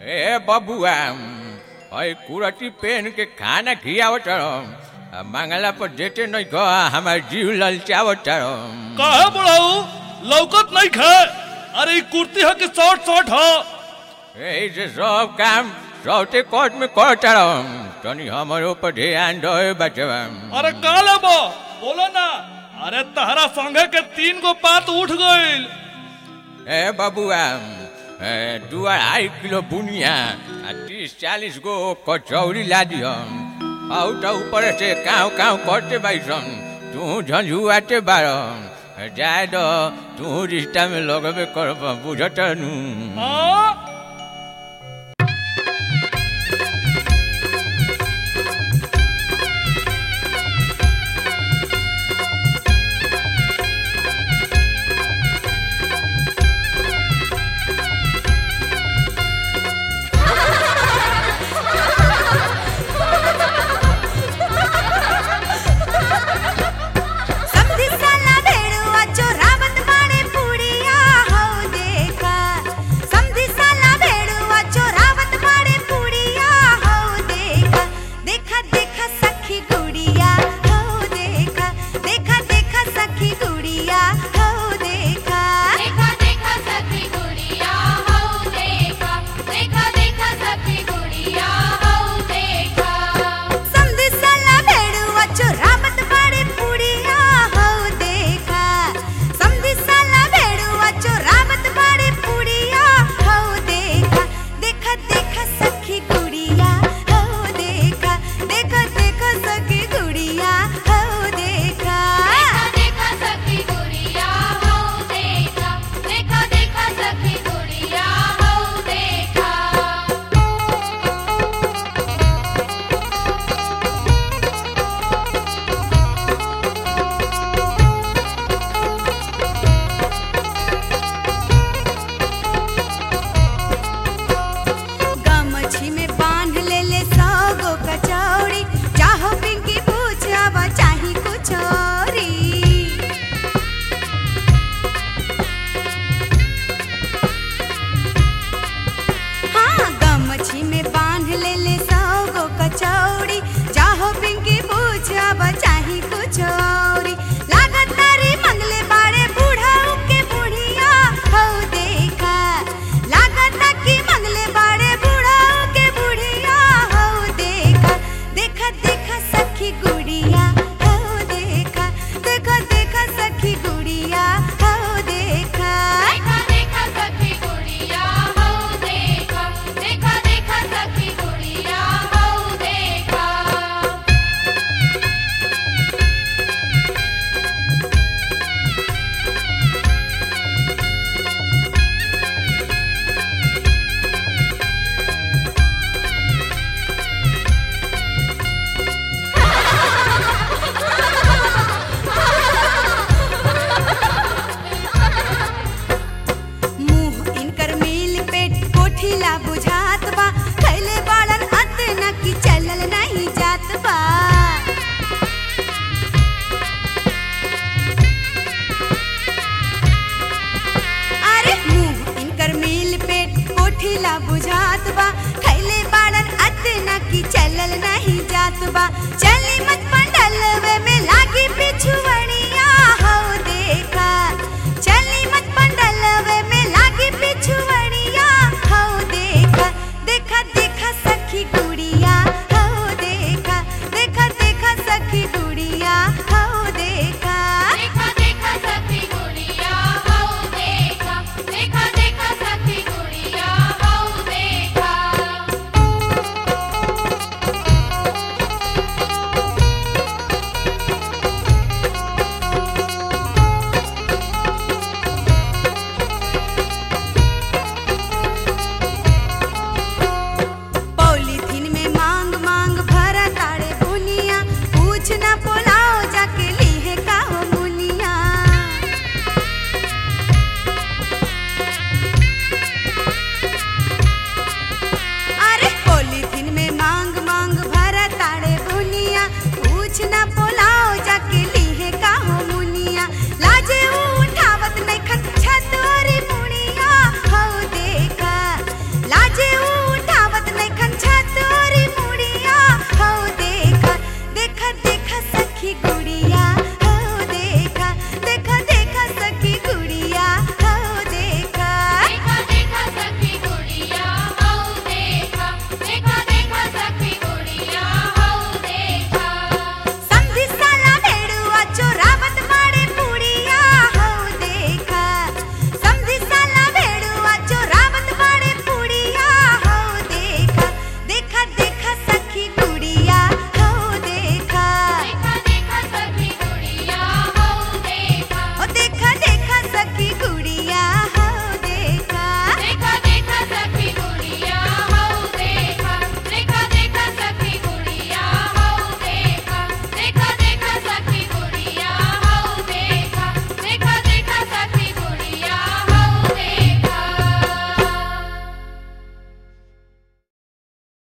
ए बबुआ ओए कुरती पेन के खाना खियावत रहो मंगला पर देते नहीं कह हमार जीव ललचावत रहो काहे बुढ़ाऊ लौकत नहीं खे अरे ई कुर्ती है कि शॉर्ट शॉर्ट है ऐसे सब काम सौते कोर्ट में करता रहो तनी हमारे ऊपर ध्यान दो बचवा अरे का लेबो बोलो ना अरे तहरा संगे के तीन गो पात उठ गइल ए बबुआ ए, दू अढ़ाई किलो बुनिया आ तीस चालीस गो कचौड़ी ला दियो आउ तो ऊपर से काव काव करते बैसन तू झंझुआते बारो जाए दो तू रिश्ता में लगबे कर बुझत नू हाँ समधी साला भेड़ुआ चोरावत बाड़े पुड़िया हो देखा समधी साला भेड़ुआ चोरावत बाड़े पुड़िया हो देखा देखा देखा सखी गुड़िया हो देखा देखा देखा सखी गुड़िया हो देखा देखा देखा सखी गुड़िया हो देखा देखा देखा सखी गुड़िया हो देखा समधी साला भेड़ुआ चोरावत बाड़े पुड़िया हो देखा समधी साला भेड़ुआ चोरावत बाड़े पुड़िया हो देखा देखा देखा सखी गुड़िया हो देखा देखा देखा सखी गुड़िया हो देखा देखा देखा सखी गुड़िया हो देखा देखा देखा सखी गुड़िया हो देखा गमछी में बांध ले ले सौ गो कचौड़ी चाहो पिंकी पूछावा चाही कुछ औरी हाँ गमछी में बांध ले ले सौ गो कचौड़ी चाहो पिंकी पूछावा चाही कुछ औरी लागत तारी मंगले बाड़े बूढ़ाऊ के बुढ़िया हो देखा लागत की मंगले बाड़े बूढ़ाऊ के बुढ़िया हो देखा देखा देखा सखी गुड़िया हो देखा देखा देखा सखी गुड़िया हो देखा देखा देखा सखी गुड़िया हो देखा देखा देखा सखी गुड़िया हो देखा मुंह इनकर मिल पेट कोठिला बुझात बा खैले बाड़न अतना की चलल नहीं जात बा अरे मुंह इनकर मिल पेट कोठिला बुझात बा खैले बाड़न अतना की चलल नहीं जात बा चली मत पंडलवे में लागी पिछुआ